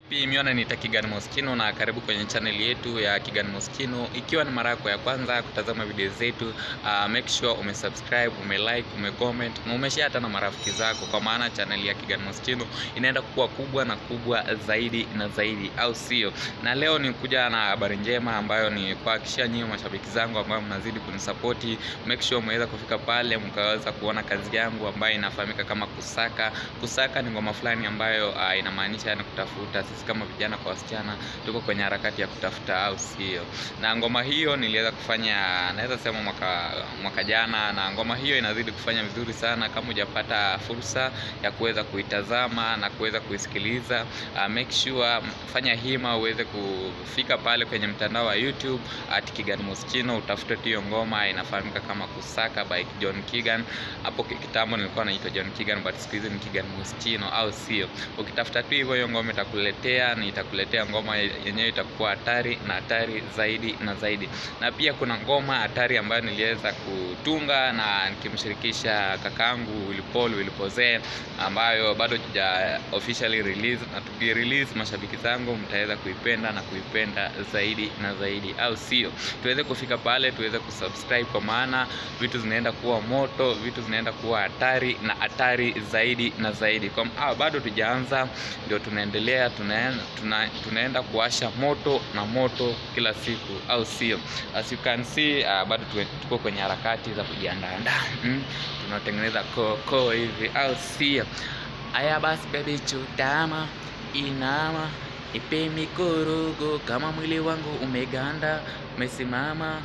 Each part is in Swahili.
Vipi, miona ni Kigan Moschino na karibu kwenye channel yetu ya Kigan Moschino. Ikiwa ni mara yako ya kwanza kutazama video zetu, uh, make sure umesubscribe, umelike, umecomment na umeshare hata na marafiki zako, kwa maana channel ya Kigan Moschino inaenda kuwa kubwa na kubwa zaidi na zaidi, au sio? Na leo ni kuja na habari njema ambayo ni kuhakikishia nyinyi mashabiki zangu ambao mnazidi kunisapoti, make sure umeweza kufika pale mkaweza kuona kazi yangu ambayo inafahamika kama kusaka. Kusaka ni ngoma fulani ambayo uh, inamaanisha yani kutafuta. Sisi kama vijana kwa wasichana tuko kwenye harakati ya kutafuta, au sio? Na ngoma hiyo niliweza kufanya, naweza sema mwaka mwaka jana, na ngoma hiyo inazidi kufanya vizuri sana. Kama hujapata fursa ya kuweza kuitazama na kuweza kuisikiliza, uh, make sure fanya hima uweze kufika pale kwenye mtandao wa YouTube at Kigan Moschino, utafute tu hiyo ngoma inafahamika kama Kusaka by John Kigan. Hapo kitambo nilikuwa naitwa John Kigan but siku hizi ni Kigan Moschino, au sio? Ukitafuta tu hivyo hiyo ngoma itakuletea, ni itakuletea ngoma yenyewe itakuwa hatari na hatari zaidi na zaidi. Na pia kuna ngoma hatari ambayo niliweza kutunga na nikimshirikisha kakangu Willy Paul Willy Pose, ambayo bado hatuja officially release, na tuki release mashabiki zangu mtaweza kuipenda na kuipenda zaidi na zaidi, au sio? Tuweze kufika pale, tuweze kusubscribe, kwa maana vitu zinaenda kuwa moto, vitu zinaenda kuwa hatari na hatari zaidi na zaidi. Kwa ah, bado tujaanza, ndio tunaendelea, tunaenda, tuna, tunaenda kuwasha moto na moto kila siku, au sio? As you can see, uh, bado tuko kwenye harakati za kujiandaandaa mm, tunatengeneza koko hivi, au sio? Aya basi, baby, chutama, inama Ipe mikorogo kama mwili wangu umeganda, umesimama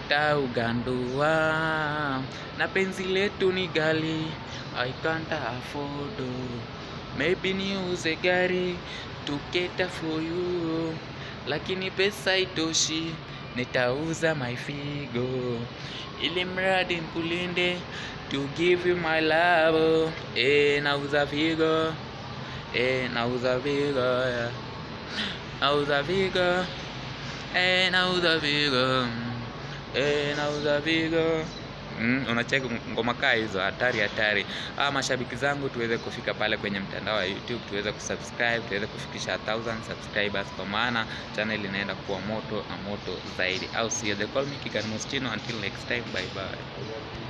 utaugandua, na penzi letu ni gali, I can't afford. Maybe niuze gari to cater for you, lakini pesa itoshi, nitauza my figo ili mradi nkulinde, to give you my love. Eh, nauza figo, eh, nauza figo yeah. Nauza figo, eh, nauza figo, eh, nauza figo. Mm, unacheki ngoma kaa hizo hatari hatari. Ah, mashabiki zangu tuweze kufika pale kwenye mtandao wa YouTube, tuweze kusubscribe, tuweze kufikisha 1000 subscribers, kwa maana channel inaenda kuwa moto na moto zaidi, au sio? They call me Kigan Moschino. Until next time, bye bye.